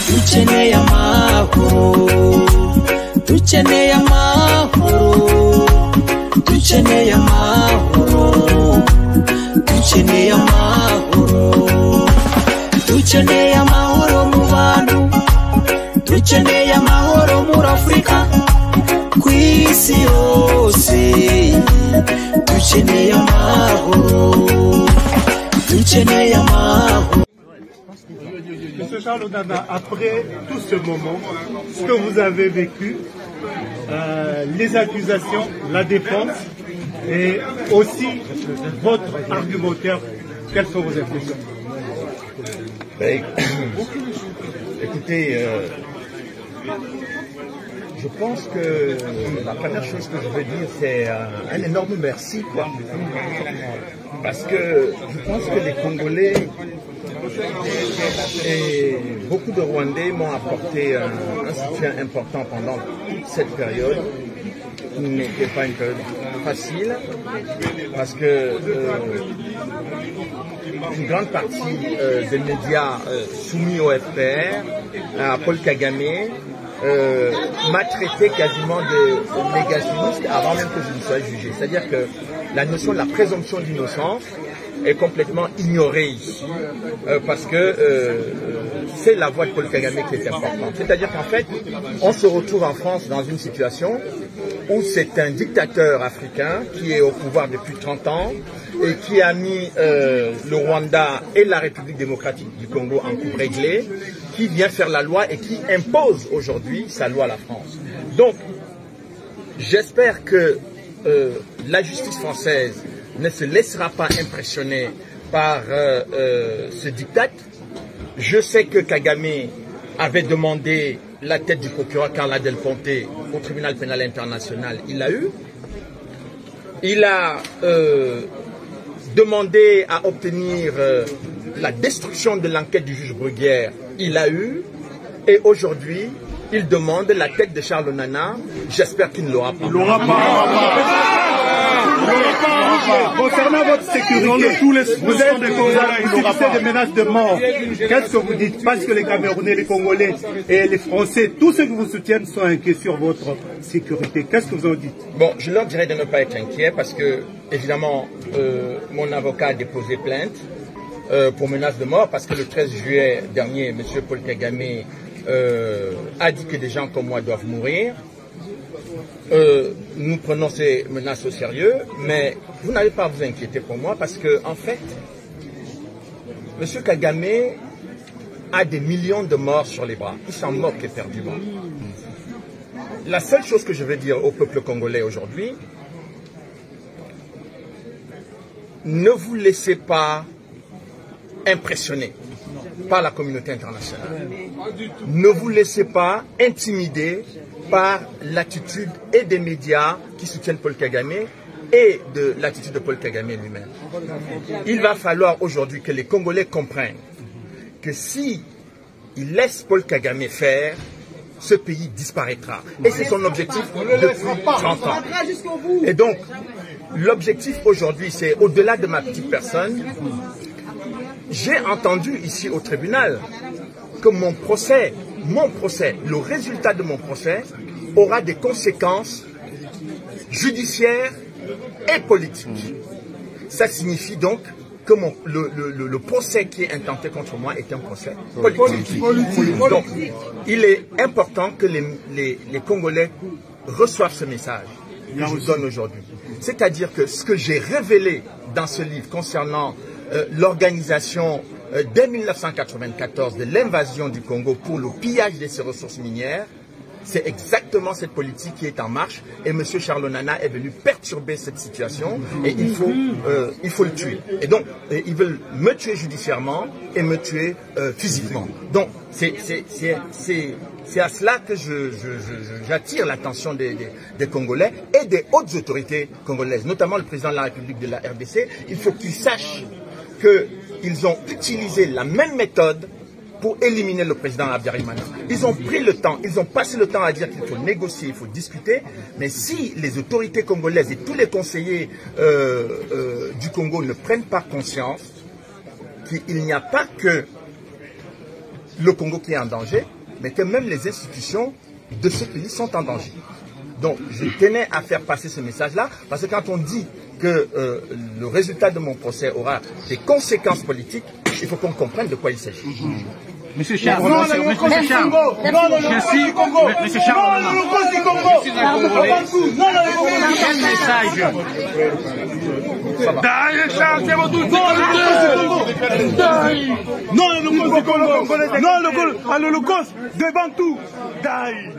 dukeneye amahoro dukeneye amahoro dukeneye amahoro dukeneye amahoro dukeneye amahoro mu bantu dukeneye amahoro muri afurika ku isi yose dukeneye amahoro dukeneye amahoro Monsieur Charles Odana, après tout ce moment, ce que vous avez vécu, euh, les accusations, la défense et aussi votre argumentaire, quelles sont vos impressions Ben, écoutez, euh, je pense que la première chose que je veux dire, c'est un, un énorme merci, quoi. Parce que je pense que les Congolais et beaucoup de Rwandais m'ont apporté un, un soutien important pendant toute cette période qui n'était pas une période facile parce que euh, une grande partie euh, des médias euh, soumis au FPR, à Paul Kagame, euh, m'a traité quasiment de négationniste avant même que je ne sois jugé. C'est-à-dire que la notion de la présomption d'innocence est complètement ignorée ici euh, parce que euh, c'est la voix de Paul Kagame qui est importante. C'est-à-dire qu'en fait, on se retrouve en France dans une situation où c'est un dictateur africain qui est au pouvoir depuis 30 ans et qui a mis euh, le Rwanda et la République démocratique du Congo en coupe réglée, qui vient faire la loi et qui impose aujourd'hui sa loi à la France. Donc, j'espère que euh, la justice française ne se laissera pas impressionner par euh, euh, ce diktat. Je sais que Kagame avait demandé la tête du procureur Carla Del Ponte au tribunal pénal international. Il l'a eu. Il a euh, demandé à obtenir euh, la destruction de l'enquête du juge Bruguière. Il l'a eu. Et aujourd'hui, il demande la tête de Charles Nana. J'espère qu'il ne l'aura pas. Concernant votre sécurité, vous êtes des Congolais, vous subissez des menaces de mort. Qu'est-ce que vous dites Parce que les Camerounais, les Congolais et les Français, tous ceux qui vous soutiennent sont inquiets sur votre sécurité. Qu'est-ce que vous en dites Bon, je leur dirais de ne pas être inquiet parce que, évidemment, euh, mon avocat a déposé plainte euh, pour menace de mort parce que le 13 juillet dernier, M. Paul Kagame euh, a dit que des gens comme moi doivent mourir. Euh, nous prenons ces menaces au sérieux, mais vous n'avez pas à vous inquiéter pour moi parce que, en fait, M. Kagame a des millions de morts sur les bras. Il s'en moque éperdument. La seule chose que je veux dire au peuple congolais aujourd'hui, ne vous laissez pas impressionner par la communauté internationale. Ne vous laissez pas intimider par l'attitude et des médias qui soutiennent Paul Kagame et de l'attitude de Paul Kagame lui-même. Il va falloir aujourd'hui que les Congolais comprennent que si ils laissent Paul Kagame faire, ce pays disparaîtra. Et c'est son objectif depuis 30 ans. Et donc, l'objectif aujourd'hui, c'est au-delà de ma petite personne, j'ai entendu ici au tribunal que mon procès, mon procès, le résultat de mon procès aura des conséquences judiciaires et politiques. Ça signifie donc que mon- le, le- le- le procès qui est intenté contre moi est un procès politique. Donc, il est important que les, les- les Congolais reçoivent ce message que je vous donne aujourd'hui. C'est-à-dire que ce que j'ai révélé dans ce livre concernant euh, l'organisation euh, dès 1994 de l'invasion du Congo pour le pillage de ses ressources minières, c'est exactement cette politique qui est en marche et M. Charles Nana est venu perturber cette situation et il faut, euh, il faut le tuer. Et donc, euh, ils veulent me tuer judiciairement et me tuer euh, physiquement. Donc, c'est c'est- c'est- c'est- c'est à cela que je- je- je- je- j'attire l'attention des, des- des Congolais et des hautes autorités congolaises, notamment le président de la République de la RDC. Il faut qu'ils sachent qu'ils ont utilisé la même méthode pour éliminer le président Habyarimana. Ils ont pris le temps, ils ont passé le temps à dire qu'il faut négocier, il faut discuter, mais si les autorités congolaises et tous les conseillers euh, euh, du Congo ne prennent pas conscience qu'il n'y a pas que le Congo qui est en danger, mais que même les institutions de ce pays sont en danger. Donc, je tenais à faire passer ce message-là, parce que quand on dit que euh, le résultat de mon procès aura des conséquences politiques, il faut qu'on comprenne de quoi il s'agit. Monsieur Charles, Monsieur Charles, je suis, Monsieur Charles, je suis un Congolais. Quel message Dai, Charles, siamo tutti Dai! Non all'olocausto dei Congo! Non all'olocausto- all'olocausto dei Bantu! Dai!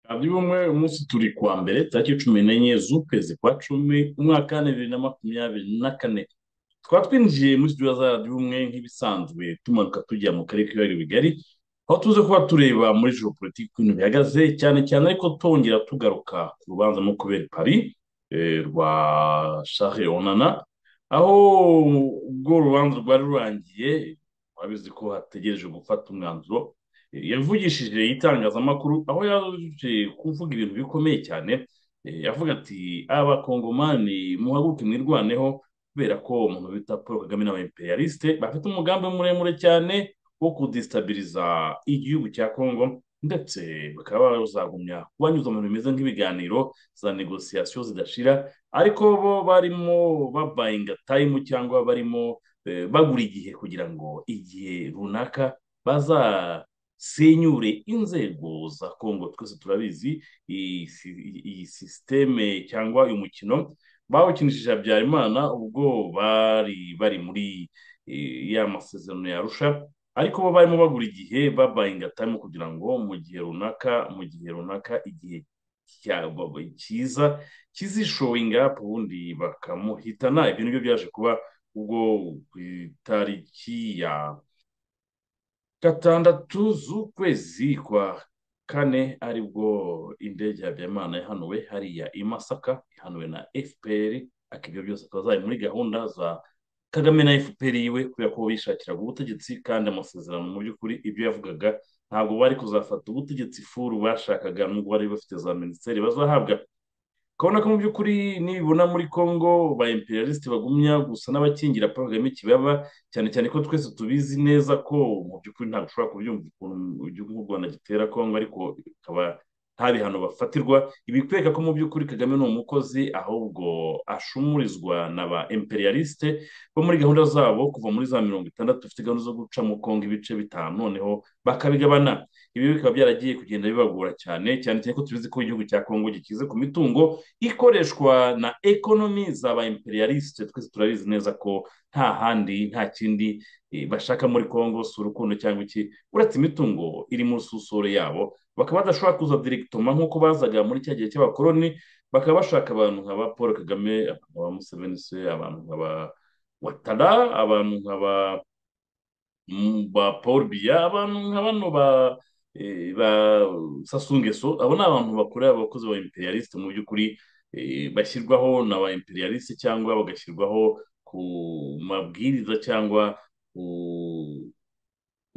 Abdi bumwe uyu munsi turi ku wa mbere tariki cumi n'enye z'ukwezi kwa cumi umwaka wa bibiri na makumyabiri na kane tukaba twinjiye muri studio za radiyo ubumwe nk'ibisanzwe tumanuka tujya mu karere k'ibiyaga bigari aho tuze kuba tureba muri politiki ukuntu bihagaze cyane cyane ariko twongera tugaruka ku rubanza no kubera pari eh, rwa shahe onana aho ubwo urubanza rwari rurangiye urabizi ko hategereje gufata umwanzuro yavugishije itangazamakuru aho yaje kuvuga ibintu bikomeye cyane Eh, yavuga ati abakongomani muhaguke mwirwaneho kubera ko umuntu bita paul kagame n'abaimperialiste bafite umugambi muremure cyane wo kudestabiliza igihugu cya congo ndetse bakaba bazagumya kubanyuza mu bintu bimeze nk'ibiganiro za negosiyasiyo zidashira ariko bo barimo babayinga tayimu cyangwa barimo eh, bagura igihe kugira ngo igihe runaka baza senyure inzego za kongo twese turabizi iyi si- iyi sisiteme cyangwa uyu mukino bawukinishije habyarimana ubwo bari bari muri eh, ya masezerano ya arusha ariko bo barimo bagura igihe babayinga time kugira ngo mu gihe runaka mu gihe runaka igihe cya- ba- ba- cyiza kizishowinga ubundi bakamuhitana ibyo nibyo byaje kuba ubwo ku itariki ya gatandatu z'ukwezi kwa kane aribwo indege ya habyarimana yahanuwe hariya i masaka ihanuwe na fpr ariko ibyo byose akaba zari muri gahunda za kagame na fpr yiwe kubera ko bishakiraga ubutegetsi kandi amasezerano mu by'ukuri ibyo yavugaga ntabwo bari kuzafata ubutegetsi furu bashakaga nubwo bari bafite za minisiteri bazahabwa ukabona ko mu by'ukuri nibona muri congo ba imperialiste bagumya gusa n'abakingira paul kagame kibaba cyane cyane ko twese tubizi neza ko mu by'ukuri ntabwo ushobora kubyumva ukuntu igihugu nk'u rwanda gitera congo ariko bikaba nta bihano bafatirwa ibikwereka ko mu by'ukuri kagame ni umukozi ahubwo ashumurizwa na ba imperialiste bo muri gahunda zabo kuva muri za mirongo itandatu bafite gahunda zo guca mu congo ibice bitanu noneho bakabigabana ibi bikaba byaragiye kugenda bibagora cyane cyane cyane ko tubizi ko igihugu cya congo gikize ku mitungo ikoreshwa na ekonomi za ba imperialiste twese turabizi neza ko nta handi nta kindi eh, bashaka muri congo si urukundo cyangwa iki uretse imitungo iri mu susure yabo bakaba badashobora kuza direkitoma nk'uko bazaga muri cya gihe cy'abakoloni bakaba bashaka abantu nka ba paul kagame abantu nka ba museveni se abantu nka ba watara abantu nka ba mm, ba paul biya abantu nka bano ba eh, ba sasungeso abo ni abantu bakorera abakozi ba imperialiste mu by'ukuri eh, bashyirwaho na ba imperialiste cyangwa bagashyirwaho ku mabwiriza cyangwa ku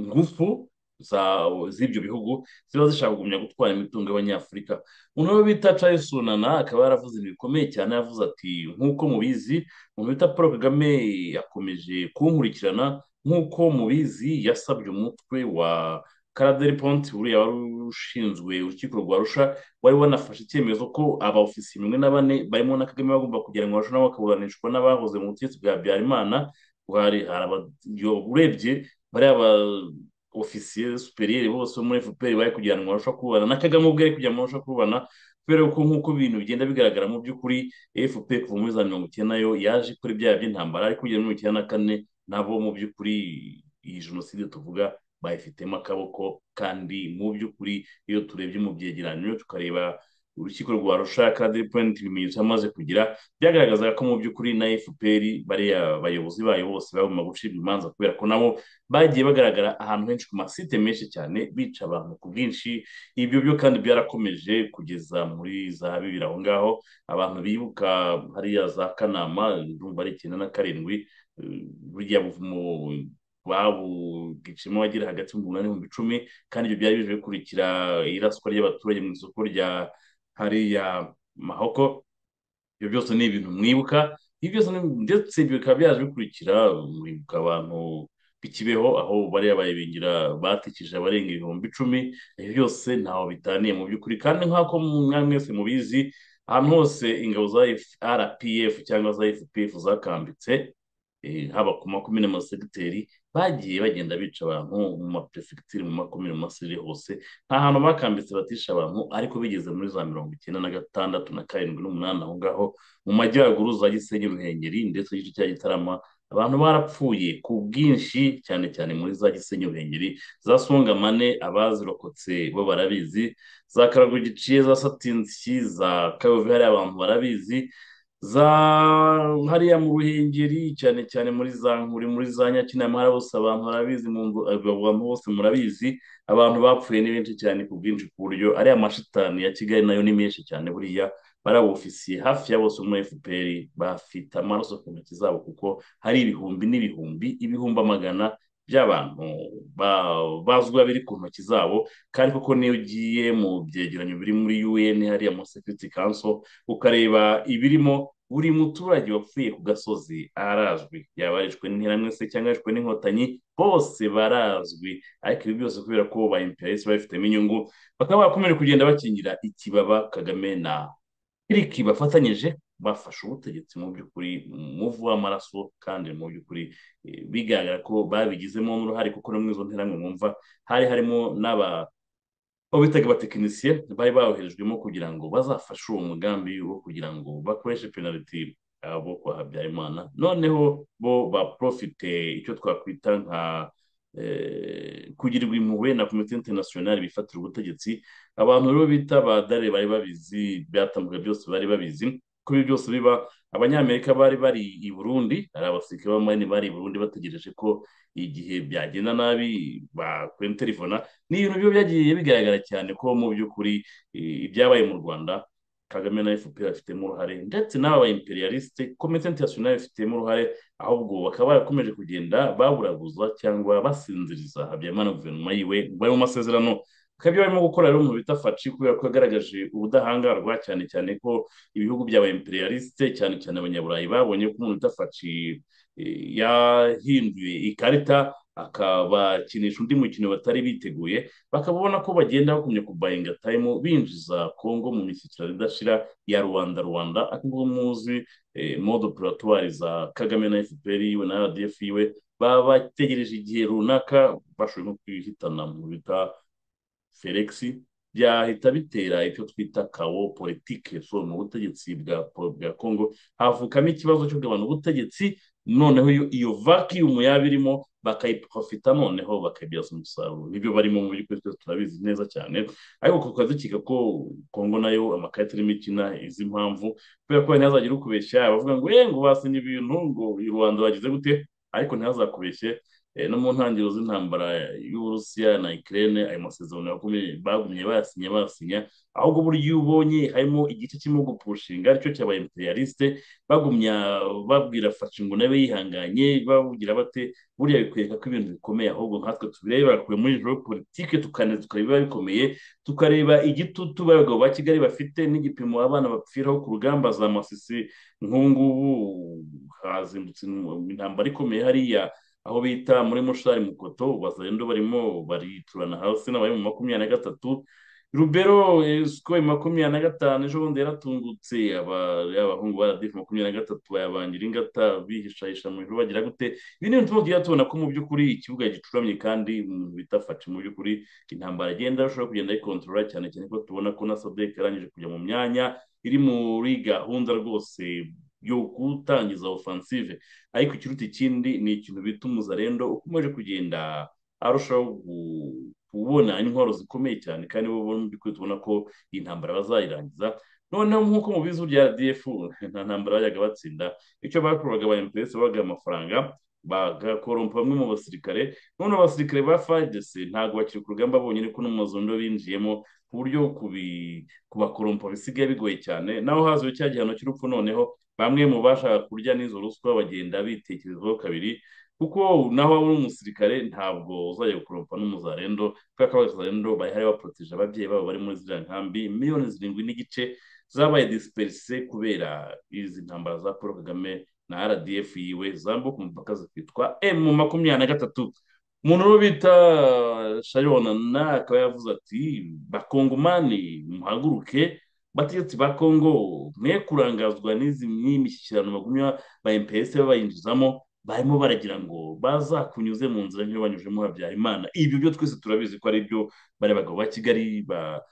ngufu za- z'ibyo bihugu ziba zishaka kugumya gutwara imitungo y'abanyafurika umuntu we bita Charles Sonana akaba yaravuze ibintu bikomeye cyane yavuze ati nk'uko mubizi umuntu bita Paul Kagame yakomeje kunkurikirana nk'uko mubizi yasabye umutwe wa Karaderi Ponti uriya wari ushinzwe urukiko rwa Arusha wari wanafashe icyemezo ko abaofisiye bimwe na bane barimo na Kagame bagomba kujyanwa Arusha nabo bakaburanishwa n'abahoze mu butegetsi bwa Habyarimana hari araba- yo urebye bariya ba ofisiye superiyeri bose bo muri fpr bari kujyana mu marusha kubana na kagame ubwe ari kujya mu marusha kubana kubera ko nk'uko ibintu bigenda bigaragara mu by'ukuri fpr kuva muri za mirongo icyenda yo yaje kuri bya by'intambara ariko kugera mirongo icyenda na kane nabo mu by'ukuri iyi jenoside tuvuga bayifitemo akaboko kandi mu by'ukuri iyo turebye mu byegeranyo tukareba urukiko rwa rushaka purenti ibimenyetso yamaze kugira byagaragazaga ko mu by'ukuri na fpr bariya bayobozi bayo bose bagomba gucibwa imanza kubera ko nabo bagiye bagaragara ahantu henshi ku masite menshi cyane bica abantu ku bwinshi ibyo byo kandi byarakomeje kugeza muri za bibiri aho ngaho abantu bibuka hariya za kanama urumva ari icyenda na karindwi burya buvumo babugicimo bagira hagati mu munani n'ibihumbi icumi kandi ibyo byari bije bikurikira iraswa ry'abaturage mu isoko rya hariya mahoko ibyo byose ni ibintu mwibuka ibyo byose ndetse bikaba byaje bikurikira mwibuka abantu bikibeho aho bariya bayibingira batikije abarenga ibihumbi icumi ibyo byose ntaho bitaniye mu by'ukuri kandi nk'uko mwese mubizi ahantu hose ingabo za rpf cyangwa za fpf zakambitse haba ku makumyabiri n'amasegiteri bagiye bagenda bica abantu mu maperefegiteri mu makumyabiri n'amasegiteri hose nta hantu bakambitse batisha abantu ariko bigeze muri za mirongo icyenda na gatandatu na karindwi n'umunani aho ngaho mu majyaruguru za gisenyi ruhengeri ndetse n'igice cya gitarama abantu barapfuye ku bwinshi cyane cyane muri za gisenyi ruhengeri za songamane abazirokotse bo barabizi za karago giciye za satinsi za kayovi hari abantu barabizi za hariya mu ruhengeri cyane cyane muri za nkuri muri za nyakinama hari bose abantu barabizi abantu bose murabizi abantu bapfuye ni benshi cyane ku bwinshi ku buryo ariya mashitani ya kigali nayo ni menshi cyane buriya barabufisiye hafi ya bose muri fpr bafite amaraso ku ntoki zabo kuko hari ibihumbi n'ibihumbi ibihumbi amagana by'abantu bazwiho biri ku ntoki zabo kandi koko niyo ugiye mu byegeranyo biri muri un hariya muri security council ukareba ibirimo buri muturage wapfuye ku gasozi arazwi yaba yarishwe n'intiramwe se cyangwa yarishwe n'inkotanyi bose barazwi ariko ibi byose kubera ko ba imperialist babifitemo inyungu bakaba bakomeje kugenda bakingira ikibaba kagame na kiriki bafatanyije bafashe ubutegetsi mu by'ukuri muvu w'amaraso kandi mu by'ukuri bigaragara ko babigizemo uruhare kuko no mu izo nteramwe mwumva hari harimo n'aba aho bitaga abatekinisiye bari bawoherejwemo kugira ngo bazafashe uwo mugambi wo kugira ngo bakoreshe penaliti abo kwa habyarimana noneho bo baprofite icyo twakwita nka kugirirwa impuhwe na komite interinasiyonari bifatira ubutegetsi abantu rero bita badare bari babizi byatambuka byose bari babizi ko ibi byose biba abanyamerika bari bari i burundi ari abasirikare b'amayini bari i burundi bategereje ko igihe byagenda nabi bakwinterivona ni ibintu byo byagiye bigaragara cyane ko mu by'ukuri ibyabaye mu rwanda kagame na fpr bafitemo uruhare ndetse n'aba ba imperialiste komite interinasiyonari bafitemo uruhare ahubwo bakaba barakomeje kugenda baburaguza cyangwa basinziriza habyarimana guverinoma yiwe bari mu masezerano bikaba ibyo barimo gukora rero umuntu bita faci kubera ko yagaragaje ubudahangarwa cyane cyane ko ibihugu by'aba imperialiste cyane cyane abanyaburayi babonye ko umuntu bita faci yahinduye ikarita akabakinisha undi mukino batari biteguye bakabona ko bagenda bakumye kubayinga tayimu binjiza kongo mu mishyikirano idashira ya rwanda rwanda akubwo muzi modo puratwari za kagame na fpr yiwe na rdf yiwe baba bategereje igihe runaka bashoboye no kwihitana mu bita felix byahita bitera icyo twita kawo politike so mu butegetsi bwa bwa congo havukamo ikibazo cy'ugabana ubutegetsi noneho iyo vacuum yaba irimo bakayiprofita noneho bakabyaza umusaruro nibyo barimo mu by'ukuri twese turabizi neza cyane ariko tukaba dukeka ko kongo nayo amakarita irimo ikina izi mpamvu kubera ko ntihazagira ukubeshya abavuga ngo eh ngo basinye ibintu ngo i rwanda bagize gute ariko ntihazakubeshye no mu ntangiriro z'intambara y'uburusiya na ikirere ayo masezerano bagumye bayasinya bayasinya ahubwo uburyo ubonye harimo igice kirimo gupushinga aricyo cyaba imperialiste bagumya babwira faci ngo nawe yihanganye babugira bate buriya bikwereka ko ibintu bikomeye ahubwo nkatwe tubireba kure muri joro politike tukareba bikomeye tukareba igitutu abagabo ba kigali bafite n'igipimo abana bapfiraho ku rugamba za masisi nk'ubu ngubu hazindutse intambara ikomeye hariya aho bita muri mushari mukoto bazarendo barimo bariturana hasi n'abari mu makumyabiri na gatatu rubero esiko makumyabiri na gatanu ejo bundi yaratungutse abahungu ba radifu makumyabiri na gatatu bayabangira ingata bihishahisha mu ijoro bagira gute ibi ni ibintu tugiye tubona ko mu by'ukuri ikibuga gicuramye kandi umuntu bita faci mu by'ukuri intambara agenda ashobora kugenda ayikontorora cyane cyane ko tubona ko na sadek yarangije kujya mu myanya iri muri gahunda rwose yo gutangiza offensive ariko ikiruta ikindi ni ikintu bita umuzarendo ukomeje kugenda arushaho ubona intwaro zikomeye cyane kandi bo mu by'ukuri tubona ko iyi ntambara bazayirangiza noneho nk'uko mu bizu bya rdf nta ntambara bajyaga batsinda icyo bakoraga ba mpesa babaga amafaranga bagakorompa bamwe mu basirikare none abasirikare ba fadc ntabwo bakiri ku rugamba bonyine ko n'umuzondo binjiyemo ku buryo kubakorompa bisigaye bigoye cyane naho hazwi cya gihano cy'urupfu noneho bamwe mu bashaka kurya n'izo ruswa bagenda bitekerezaho kabiri kuko naho waba uri umusirikare ntabwo uzajya gukorompa n'umuzarendo kubera ko abazarendo bahari baporoteje ababyeyi babo bari muri ziriya nkambi miliyoni zirindwi n'igice zabaye disiperise kubera izi ntambara za paul kagame na rdf yiwe zambuka umupaka zikitwa emu makumyabiri na gatatu umuntu uwo bita sharona akaba yavuze ati bakongomani muhaguruke bategetsi ba kongo mwe kurangazwa n'izi n'imishyikirano bagumya ba mps bayinjizamo barimo baragira ngo bazakunyuze mu nzira nk'iyo banyujemo habyarimana ibyo byo twese turabizi ko ari byo bari abagabo ba kigali baba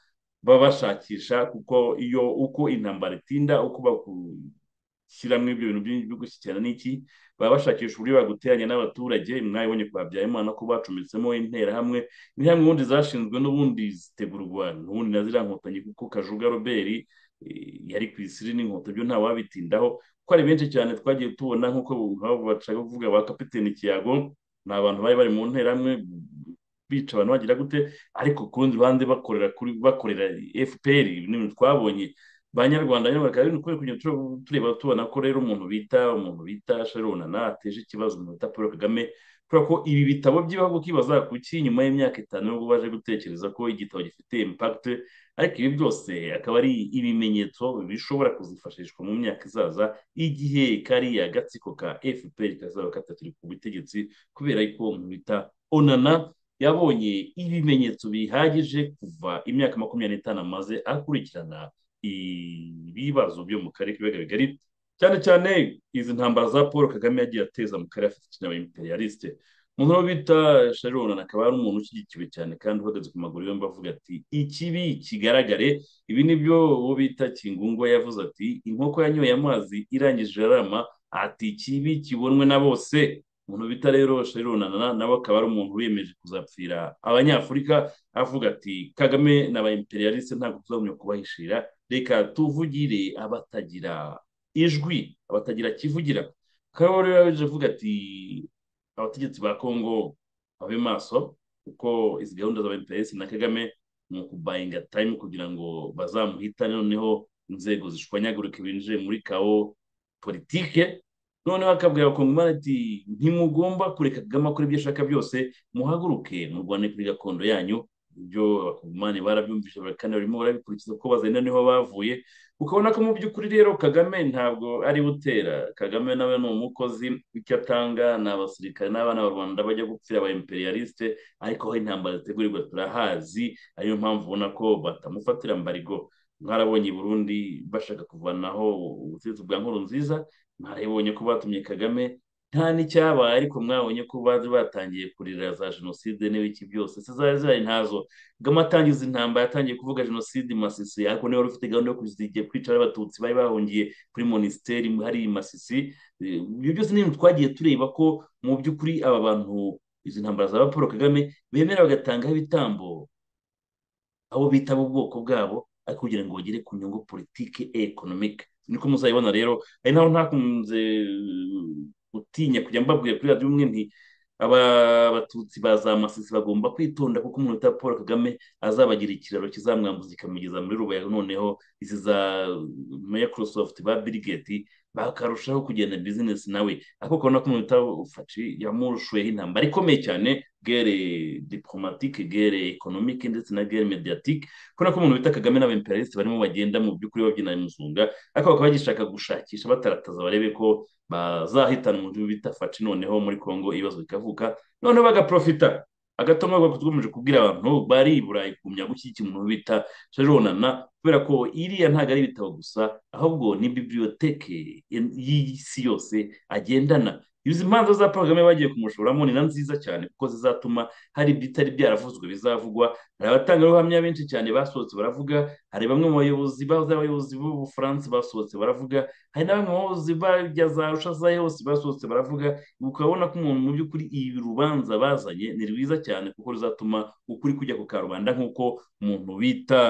bashakisha kuko iyo uko intambara itinda uko bashyiramo ibyo bintu byo gushyikirana n'iki baba bashakisha uburyo baguteranya n'abaturage mwabibonye kwa habyarimana ko bacometsemo interahamwe interahamwe ubundi zashinzwe n'ubundi zitegurwa n'ubundi na ziriya nkotanyi kuko kajuga robert yari ku isiri n'inkweto byo nta wabitindaho ko ari benshi cyane twagiye tubona nk'uko bashaka kuvuga ba kapiteni kiyago ni abantu bari bari mu nterahamwe bica abantu bagira gute ariko ku rundi ruhande bakorera kuri bakorera fpr n'ibintu twabonye ba nyarwanda nyine bakaba bari kugenda tureba tubona ko rero umuntu bita umuntu bita sharona ateje ikibazo umuntu bita paul kagame kubera ko ibi bitabo by'ibihugu kibaza kuki nyuma y'imyaka itanu nubwo baje gutekereza ko igitabo gifite impakite ariko ibi byose akaba ari ibimenyetso bishobora kuzifashishwa mu myaka izaza igihe kariya gatsiko ka fpr kazaba katakiri ku butegetsi kubera ko bita onana yabonye ibimenyetso bihagije kuva imyaka makumyabiri n'itanu amaze akurikirana ibibazo byo mu karere k'ibiyaga bigari cyane cyane izi ntambara za paul kagame yagiye ateza mu karere afite ikintu imperialiste umuntu wo bita sharon akaba ari umuntu ushyigikiwe cyane kandi uhagaze ku maguru yombi avuga ati ikibi kigaragare ibi ni byo uwo bita kingungo yavuze ati inkoko yanyoye amazi irangije arama ati ikibi kibonwe na bose umuntu bita rero sharon nawe akaba ari umuntu wiyemeje kuzapfira abanyafurika avuga ati kagame n'aba imperialiste ntabwo tuzamenya kubahishira reka tuvugire abatagira ijwi abatagira kivugira akaba rero yaje avuga ati abategetsi ba kongo babe maso kuko izi gahunda za bps na kagame ni ukubayinga time kugira ngo bazamuhitane noneho inzego zishwanyagurika binjiye muri kawo politike noneho akabwira abakongomani ati ntimugomba kureka kagame akora ibyo ashaka byose muhaguruke murwane kuri gakondo yanyu ibyo abakongomani barabyumvise kandi barimo barabikurikiza kuko bazenda niho bavuye ukabona ko mu by'ukuri rero kagame ntabwo ari utera kagame nawe ni umukozi icyo atanga ni abasirikare n'abana rwanda bajya gupfira aba imperialiste ariko aho intambara zitegurirwa turahazi ariyo mpamvu ubona ko batamufatira mbarigo mwarabonye i burundi bashaka kuvanaho ubutegetsi bwa nkuru nziza mwarabonye ko batumye kagame nta n'icyabaye ariko mwabonye ko bari batangiye kurira za jenoside n'ibiki byose se zari zihari ntazo bw'amatangiza intambara yatangiye kuvuga jenoside masisi ariko niba wari ufite gahunda yo kuzigiye kwica abatutsi bari bahungiye kuri monisiteri hari masisi ibyo byose ni ibintu twagiye tureba ko mu by'ukuri aba bantu izi ntambara za paul kagame bemera bagatangaho ibitambo abo bita ubwoko bwabo ariko kugira ngo bagere ku nyungu politiki ekonomike niko muzayibona rero ari naho ntakunze utinya kujya mbabwira kuri radiyo umwe nti aba batutsi ba za masisi bagomba kwitonda kuko umuntu utari paul kagame azabagira ikiraro kizamwambuza kikamugeza muri rubayaga noneho izi za microsoft ba birigeti bakarushaho kugenda bizinesi nawe ariko ukabona ko umuntu utafashi yamurushuyeho intambara ikomeye cyane gere diplomatike gere ekonomike ndetse na gere mediatike kubona ko umuntu bita kagame n'abemperaliste barimo bagenda mu by'ukuri babyina imuzunga ariko bakaba bagishaka gushakisha batarataza barebe ko bazahitana umuntu bita faci noneho muri kongo ibibazo bikavuka noneho bagaprofita agatoma bakomeje kubwira abantu bari i burayi kugumya gushyigikira umuntu bita sharonana kubera ko iriya ntabwo ari ibitabo gusa ahubwo ni bibiliyoteke y'isi yose agendana izi manza za porogaramu bagiye kumushoramo ni na nziza cyane kuko zizatuma hari ibitari byaravuzwe bizavugwa hari abatangabuhamya benshi cyane basohotse baravuga hari bamwe mu bayobozi b'abayobozi b'ubufaransa basohotse baravuga hari na bamwe mu bayobozi bajya za rushaza hose basohotse baravuga ukabona ko umuntu mu by'ukuri ibi rubanza bazanye ni rwiza cyane kuko ruzatuma ukuri kujya ku karubanda nk'uko umuntu bita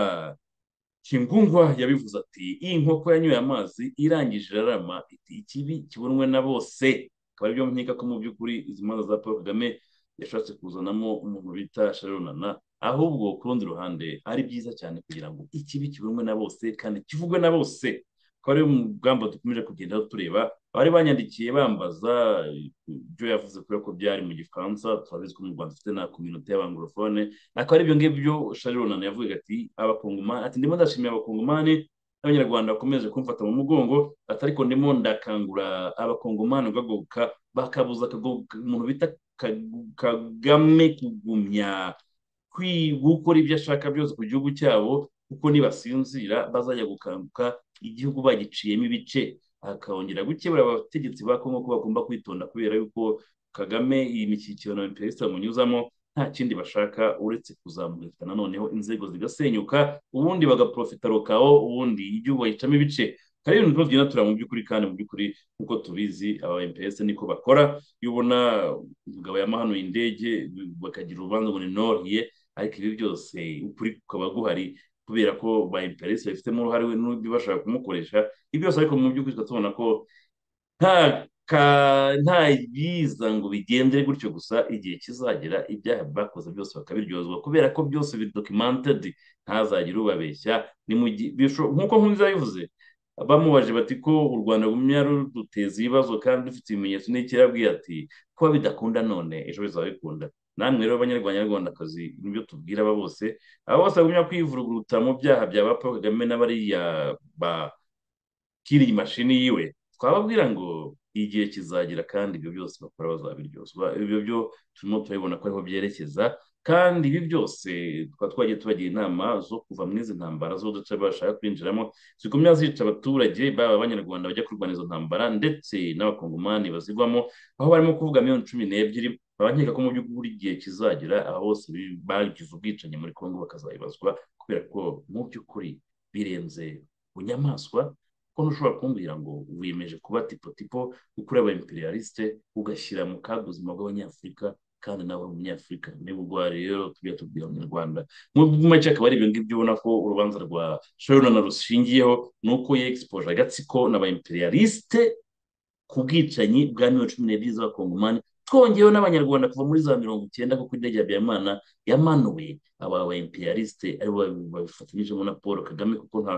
kingungwa yabivuze ati iyi nkoko yanyweye amazi irangije irarama iti ikibi kibonwe na bose akaba aribyo nkeka ko mu by'ukuri izi manza za paul kagame yashatse kuzanamo umuntu bita sharonana ahubwo ku rundi ruhande ari byiza cyane kugira ngo ikibi kibonwe na bose kandi kivugwe na bose akaba ariyo mugamba dukomeje kugenda tureba abari banyandikiye bambaza ibyo yavuze kubera ko byari mu gifaransa turabizi ko mu rwanda dufite na kominote y'abangorofone akaba aribyo ngibyo sharonana yavugaga ati abakongomani ati ndimo ndashimira abakongomani abanyarwanda bakomeje kumfata mu mugongo ati ariko ndimo ndakangura abakongomani bagagoka bakabuza umuntu bita kagame kugumya gukora ibyo ashaka byose ku gihugu cyabo kuko nibasinzira bazajya gukanguka igihugu bagiciyemo ibice akongera gukebura abategetsi ba kongo ko bagomba kwitonda kubera yuko kagame iyi mikikirano ya perezida munyuzamo nta kindi bashaka uretse kuzamurika noneho inzego zigasenyuka ubundi bagaprofita rokawo ubundi igihugu bagicamo ibice kariya bintu tugenda tureba mu by'ukuri kandi mu by'ukuri nk'uko tubizi aba mps niko bakora iyo ubona umugabo yamahanuye indege bakagira urubanza ngo ni noriye ariko ibi byose ukuri kukaba guhari kubera ko ba mprs babifitemo uruhare n'undi bashaka kumukoresha ibyo byose ariko mu by'ukuri tubona ko nta nta biza ngo bigendere gutyo gusa igihe kizagera ibyaha bakoze byose bakabiryozwa kubera ko byose bidokimentedi ntazagire ubabeshya nk'uko nkunze yabivuze bamubaje bati ko u rwanda rugumya ruduteza ibibazo kandi dufite ibimenyetso n'ikirabwiye ati kuba bidakunda none ejo bizaba bikunda namwe rero abanyarwandakazi nibyo tubwira aba bose aba bose bagumya kwivuruguruta mu byaha bya ba paul kagame n'abariya bakiriye imashini yiwe twababwira ngo igihe kizagira kandi ibyo byose bakora bazabiryozwa ibyo byo turimo turabibona ko ariho byerekeza kandi ibi byose tukaba twagiye tubagira inama zo kuva muri izi ntambara z'uduce bashaka kwinjiramo zikomeza zica abaturage baba abanyarwanda bajya kurwana izo ntambara ndetse n'abakongomani bazigwamo aho barimo kuvuga miliyoni cumi n'ebyiri barakeka ko mu by'ukuri igihe kizagera aho bose bagize ubwicanyi muri kongo bakazabibazwa kubera ko mu by'ukuri birenze bunyamaswa ko ntushobora kumbwira ngo wiyemeje kuba tipo ukuri aba imperialiste ugashyira mu kaga ubuzima bw'abanyafurika kandi nawe umunyafurika niba urwaye rero tujya tubwira abanyarwanda mu make akaba ari ibyo ngibyo ubona ko urubanza rwa sharonana rushingiyeho ni uko yegisipoje agatsiko n'aba imperialiste ku bwicanyi bwa mirongo cumi n'ebyiri z'abakongomani twongeyeho n'abanyarwanda kuva muri za mirongo icyenda kuko indege ya habiyamana yamanuwe aba ba imperialiste aribo babifatanyijemo na paul kagame kuko nta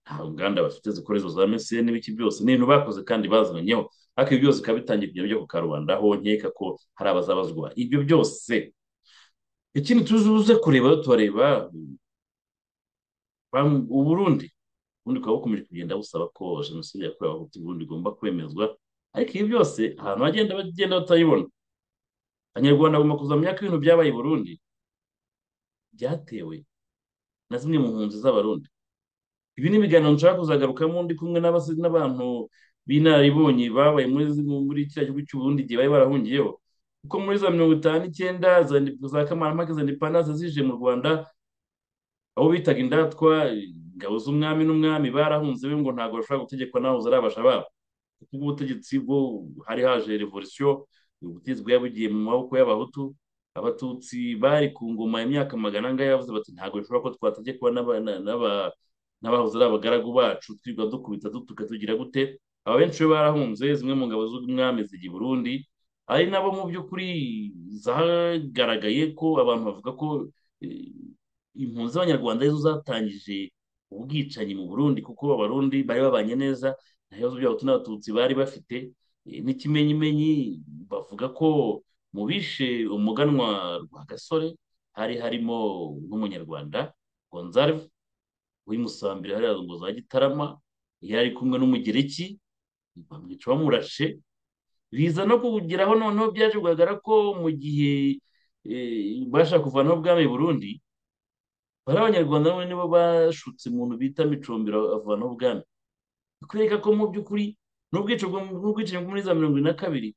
nta nganda bafite zikora izo za mesiyeni n'ibiki byose ni ibintu bakoze kandi bazanyeho ariko ibi byose bikaba bitangiye kujya bijya ku karubanda aho nkeka ko hari abazabazwa ibyo byose ikindi tuzuze kureba turareba uburundi ubundi bukaba bukomeje kugenda busaba ko jenoside yakorewe abahutu ubundi igomba kwemezwa ariko ibi byose ahantu hagenda bagenda batayibona abanyarwanda bagomba kuzamenya ko ibintu byabaye i burundi byatewe na zimwe mu mpunzi z'abarundi ibi ni ibiganiro nshaka kuzagarukamo ndi kumwe n'abantu b'inararibonye babaye muri kiriya gihugu cy'uburundi igihe bari barahungiyeho kuko muri za mirongo itanu n'icyenda za kamarampaka za indepandanse zije mu rwanda abo bitaga indatwa ingabo z'umwami n'umwami barahunze be ngo ntabwo bashobora gutegekwa n'aho ari abashababa kuko ubutegetsi bwo hari haje revolisiyo ubutegetsi bwari bugiye mu maboko y'abahutu abatutsi bari ku ngoma imyaka magana angahe bavuze bati ntabwo bishobora ko twategekwa n'aba n'abahoze ari abagaragu bacu twirwa dukubita dutuka tugira gute aba benshi bo barahunze zimwe mu ngabo z'umwami zijya i burundi ari nabo mu by'ukuri zagaragaye ko abantu bavuga ko impunzi z'abanyarwanda arizo zatangije ubwicanyi mu burundi kuko abarundi bari babanye neza nta bibazo by'abahutu n'abatutsi bari bafite n'ikimenyimenyi bavuga ko mu bishe umuganwa rwa gasore hari harimo nk'umunyarwanda gonzarve wimusambira hariya ngo za gitarama yari kumwe n'umugereki bamwica bamurashe biza no kugeraho noneho byaje kugaragara ko mu gihe bashaka kuvanaho ubwami burundi bari abanyarwanda nabo nibo bashutse umuntu bita micombero avanaho ubwami bikwereka ko mu by'ukuri n'ubwicanyi bwo muri za mirongo ine na kabiri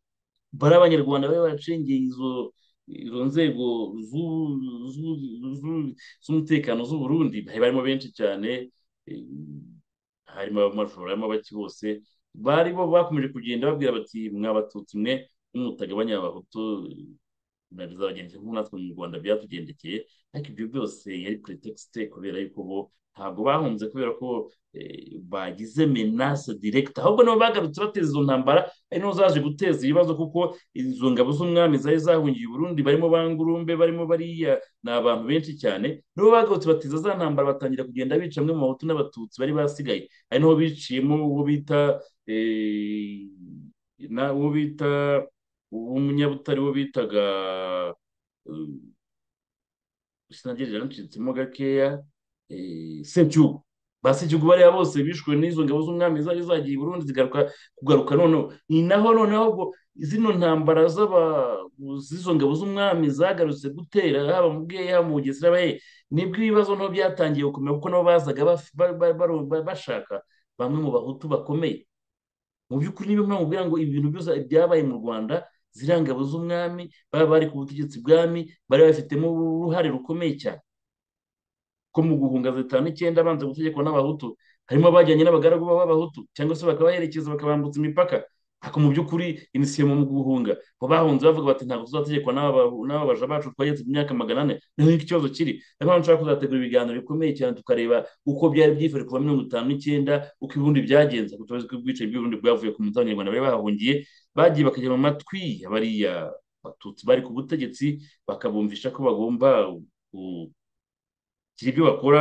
bari abanyarwanda bari baracengeye izo izo nzego z'umutekano z'u Burundi barimo benshi cyane harimo abamashuri harimo abaki bose bari bo bakomeje kugenda babwira bati mwabatutsi mwe n'umutagabanya abahutu bizabagendekeye nk'uko natwe mu rwanda byatugendekeye ariko ibyo byose yari pretext kubera yuko bo ntabwo bahunze kubera ko bagize menace directe ahubwo nabo bagarutse bateza izo ntambara ari niho zaje guteza ibibazo kuko izo ngabo z'umwami zari zahungiye Burundi barimo bangurumbe barimo bariya ni abantu benshi cyane nibo bagarutse bateza za ntambara batangira kugenda bica bamwe mu bahutu n'abatutsi bari basigaye ari niho biciyemo uwo bita uwo bita umunyabutari wo bitaga sinagerera ncitsemo gakeya sebyugu ba sebyugu bariya bose bishwe n'izo ngabo z'umwami zari zagiye burundu zigaruka kugaruka noneho ni naho noneho zino ntambara z'izo ngabo z'umwami zagarutse gutera haba mu bweya mu bugesera bahe nibwo ibibazo nto byatangiye gukomera kuko nabo bazaga bashaka bamwe mu bahutu bakomeye mu by'ukuri niba mwamubwira ngo ibintu byose byabaye mu rwanda ziriya ngabo z'umwami baba bari ku butegetsi bwami bari babifitemo uruhare rukomeye cyane ko mu guhunga zitanu icyenda banze gutegekwa n'abahutu harimo abajyanye n'abagaragu b'abahutu cyangwa se bakabaherekeza bakabambutsa imipaka ariko mu by'ukuri inisiye mu guhunga bo bahunze bavuga bati ntabwo tuzategekwa n'ababaja bacu twageze mu myaka magana ane niho ikibazo kiri niyo mpamvu nshaka kuzategura ibiganiro bikomeye cyane tukareba uko byari byifashe kuva mirongo itanu n'icyenda uko ibibundi byagenze kuko tuzi ko ubwicaye bw'ibibundi bwavuye ku munsi abanyarwanda bari bahungiye bagiye bakajya mu matwi bariya batutsi bari ku butegetsi bakabumvisha ko bagomba kugira ibyo bakora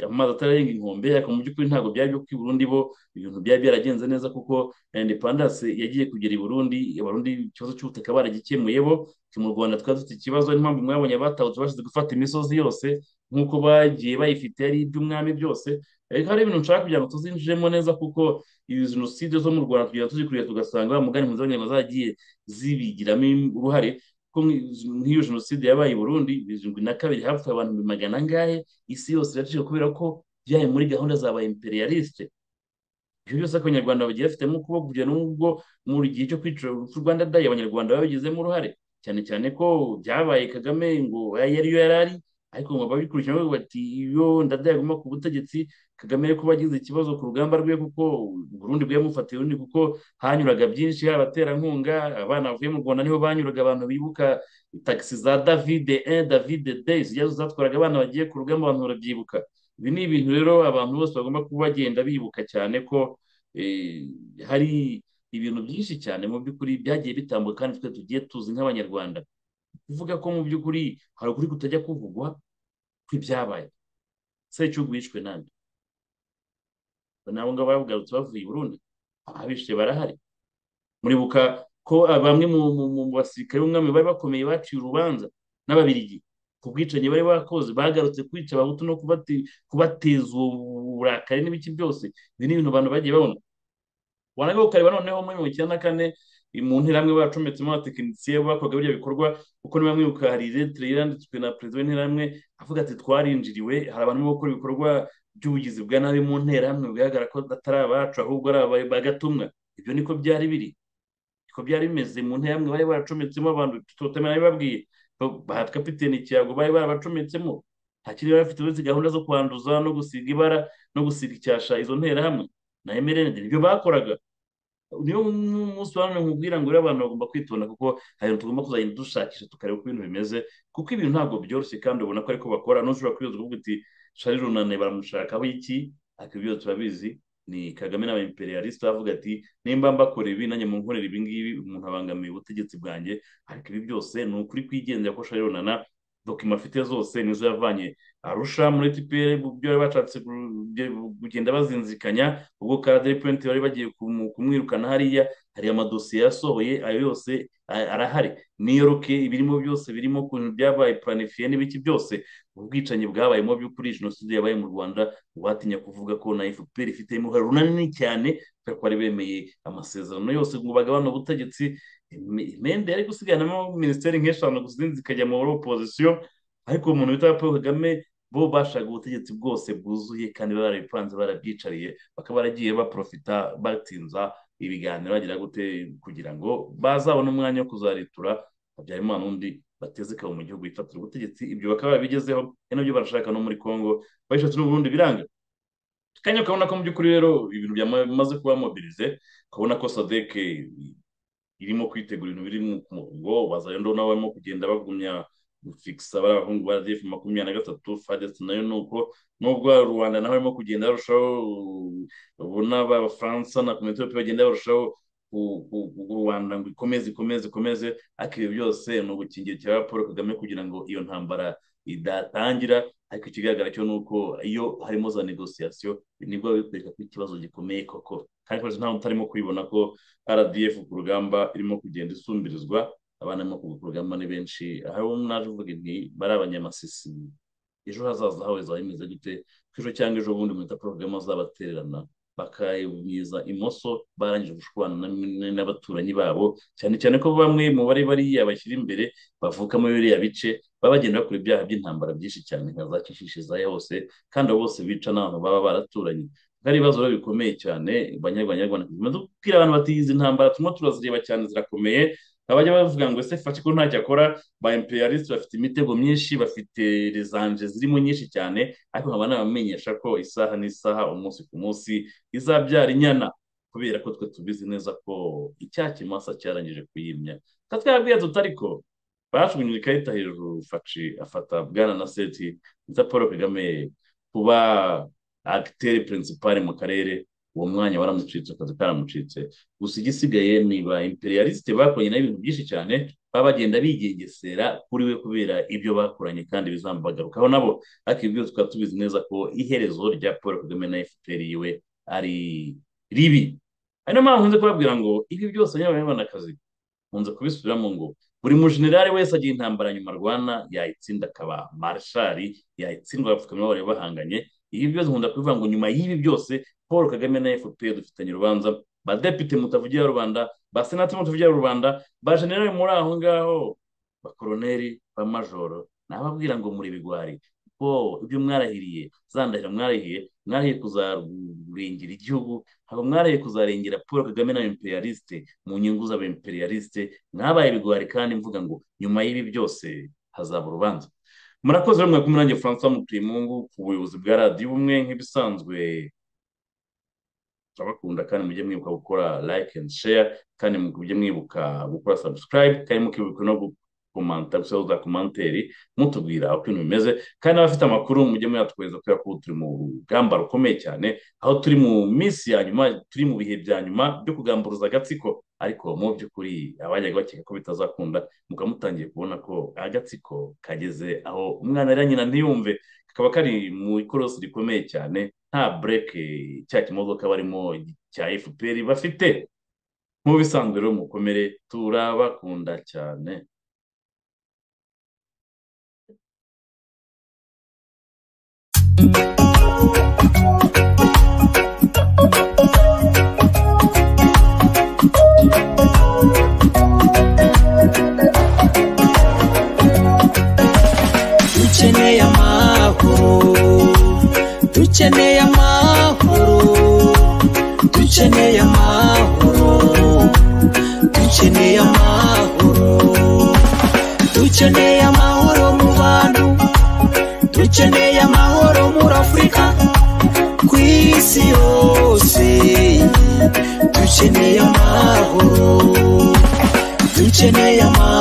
amazi atararenga inkombe ariko mu by'ukuri ntabwo byari byo i Burundi bo ibintu byari byaragenze neza kuko independence yagiye kugera i Burundi abarundi ikibazo cy'ubutaka baragikemuye bo mu Rwanda twari dufite ikibazo niyo mpamvu mwabonye abatahutse bashize gufata imisozi yose nk'uko bagiye bayifite ari iby'umwami byose ariko hari ibintu nshaka kugira ngo tuzinjiremo neza kuko izi jenoside zo mu Rwanda tugenda tuzikurira tugasanga wa mugani mpunzi w'abanyarwanda zagiye zibigiramo uruhare nk'iyo jenoside yabaye i burundi birindwi na kabiri hapfuye abantu magana angahe isi yose iracika kubera ko byaye muri gahunda za ba imperialiste ibyo byose abanyarwanda bagiye bafitemo ukuboko kugira n'ubwo muri gihe cyo kwica urupfu rwanda dayi abanyarwanda babigizemo uruhare cyane cyane ko byabaye kagame ngo yari yo yari ari ariko ngo babikurikirana bavuga bati iyo ndadaye aguma ku butegetsi kagame kuba agize ikibazo ku rugamba rwe kuko burundi bwamufatiye undi kuko hanyuraga byinshi hari abaterankunga abana bavuye mu rwanda niho banyuraga abantu bibuka tagisi za davide e davide de zijya zatwaraga abana bagiye ku rugamba abantu barabyibuka ibi ni ibintu rero abantu bose bagomba kuba bagenda bibuka cyane ko hari ibintu byinshi cyane mu by'ukuri byagiye bitambuka kandi twe tugiye tuzi nk'abanyarwanda kuvuga ko mu by'ukuri hari ukuri kutajya kuvugwa kw'ibyabaye secyugu yishwe nande nabo ngabo bagarutse bavuye i burundi abishe barahari muribuka ko bamwe mu basirikare b'umwami bari bakomeye baciye urubanza n'ababirigi ku bwicanyi bari bakoze bagarutse kwica abahutu no kubateza uburakari n'ibiki byose ibi ni ibintu abantu bagiye babona wanagaruka ukareba noneho muri mirongo icyenda na kane mu ntiramwe baracometsemo abatekinisiye bakoraga biriya bikorwa kuko niba mwibuka hari iretire yanditswe na perezida w'intiramwe avuga ati twarinjiriwe hari abantu barimo gukora ibikorwa by'ubugizi bwa nabi mu nterahamwe bigaragara ko atari abacu ahubwo ari abagatumwa ibyo niko byari biri niko byari bimeze mu nterahamwe bari baracometsemo abantu tutamenya bababwiye ba kapiteni cyago bari barabacometsemo nta kindi bari bafite uretse gahunda zo kwanduza no gusiga ibara no gusiga icyasha izo nterahamwe na emerende nibyo bakoraga niyo umunsi wa none nkubwira ngo rero abantu bagomba kwitonda kuko hari ibintu tugomba kuzagenda dushakisha tukareba uko ibintu bimeze kuko ibintu ntabwo byoroshye kandi ubona ko ariko bakora ntushobora kwibaza kuvuga uti shari runane baramushakaho iki ariko ibyo turabizi ni kagame n'aba imperialiste bavuga ati nimba mbakora ibi nanjye munkorera ibi ngibi umuntu abangamiye ubutegetsi bwanjye ariko ibi byose ni ukuri kwigendera ko shari runana dokima afite zose nizo yavanye arusha muri tpr ibyo bari bashatse kugenda bazinzikanya ubwo karaderi purenti bari bagiye kumwirukana hariya hari amadosiye yasohoye ayo yose arahari niyoruke ibirimo byose birimo ukuntu byabaye planifiye n'ibiki byose ubwicanyi bwabayemo by'ukuri jenoside yabaye mu rwanda watinya kuvuga ko na fpr ifite uruhare runini cyane kubera ko bari bemeye amasezerano yose ngo bagabane ubutegetsi imende yari gusiganamo minisiteri nk'eshanu gusa izindi zikajya mu opozisiyo ariko umuntu witwa paul kagame bo bashaka ubutegetsi bwose bwuzuye kandi barabipanze barabyicariye bakaba baragiye baprofita batsinza ibiganiro bagira gute kugira ngo bazabone umwanya wo kuzaritura habyarimana undi bateze ikabo mu gihugu gifatira ubutegetsi ibyo bakaba babigezeho ari nabyo barashaka no muri congo bayishatse n'ubundi biranga kanya ukabona ko mu by'ukuri rero ibintu byamaze kuba mobilize ukabona ko sadeke irimo kwitegura ibintu biri mu murongo bazayondo nawe barimo kugenda bagumya gufikisa bari abahungu ba rgf makumyabiri na gatatu fadesi nayo ni uko n'ubwo rubanda naho barimo kugenda barushaho ubona abafaransa na komite bagenda barushaho rwanda ngo ikomeze ikomeze ikomeze ariko ibi byose ni ubukingirikira cya paul kagame kugira ngo iyo ntambara idatangira ariko ikigaragara cyo ni uko iyo harimo za negosiyasiyo nibwo bikwereka ko ikibazo gikomeye koko kandi rwose ntawe utarimo kwibona ko rdf ku rugamba irimo kugenda isumbirizwa abana barimo ku rugamba ni benshi aho naje uvuga nti bari abanyamasisi ejo hazaza hawe zaba bimeze gute ko ejo cyangwa ejo bundi mwita paul kagame azabatererana bakayumiza imoso barangije gushwana n'abaturanyi babo cyane cyane ko bamwe mu bari bariya bashyira imbere bavuka muri biriya bice baba bagenda bakora ibyaha by'intambara byinshi cyane nka za kishishiza hose kandi abo bose bica n'abantu baba baraturanye ari ibibazo rero bikomeye cyane banyarwanda tumaze kubwira abantu batiyizi intambara turimo turazireba cyane zirakomeye abajya bavuga ngo ese fashe ko ntacyo akora ba imperialiste bafite imitego myinshi bafite rezanje zirimo nyinshi cyane ariko nkaba nabamenyesha ko isaha n'isaha umunsi ku munsi izabyara inyana kubera ko twe tubizi neza ko icyaha kimasa cyarangije kuyimya katwabwiye tutari ko bajugunyije ikarita hejuru faci afata bwana na seti nita paul kagame kuba agiteri pirinsipari mu karere uwo mwanya waramucitse akazi karamucitse gusa igisigaye ni ba imperialiste bakoranye nayo ibintu byinshi cyane baba bagenda bigengesera kuri we kubera ibyo bakoranye kandi bizambagarukaho nabo ariko ibyo tukaba tubizi neza ko iherezo rya paul kagame na fpr yiwe ari ribi ari nayo mpamvu nkunze kubabwira ngo ibi byose n'abanyarwandakazi nkunze kubisubiramo ngo buri mujenerali wese agira intambara nyuma rwana yayitsinda akaba marshali yayitsindwa abapfukamye bari bahanganye ibi byose nkunda kubivuga ngo nyuma y'ibi byose paul kagame na fpr dufitanye urubanza ba depite mutavugira rubanda ba senateri mutavugira rubanda ba generali muri aho ngaho ba koroneri ba majoro nababwira ngo muri bigwari kuko ibyo mwarahiriye za ndahiro mwarahiye mwarahiye kuzarengera igihugu ntabwo mwarahiye kuzarengera paul kagame na imperialiste mu nyungu z'aba imperialiste mwabaye bigwari kandi mvuga ngo nyuma y'ibi byose hazaba urubanza murakoze rumwe kumwe nanjye francois mutuyemungu ku buyobozi bwa radiyo ubumwe nk'ibisanzwe turabakunda kandi mujye mwibuka gukora like and share kandi mujye mwibuka gukora subscribe kandi mukibuka no gukomanta gusoza za komanteri mutubwira uko ibintu bimeze kandi n'abafite amakuru mujye muyatwohereza kubera ko turi mu rugamba rukomeye cyane aho turi mu minsi ya nyuma turi mu bihe bya nyuma byo kugamburuza agatsiko ariko mu by'ukuri abajyaga bakeka ko bitazakunda mukaba mutangiye kubona ko agatsiko kageze aho umwana rero nyina ntiyumve kakaba kari mu ikorosi rikomeye cyane nta bureke cya kimodoka barimo cya fpr bafite nk'ubisanzwe rero mukomere turabakunda cyane dukeneye amahoro dukeneye amahoro dukeneye amahoro dukeneye amahoro dukeneye amahoro mu bantu dukeneye amahoro muri afurika ku isi yose dukeneye amahoro dukeneye amahoro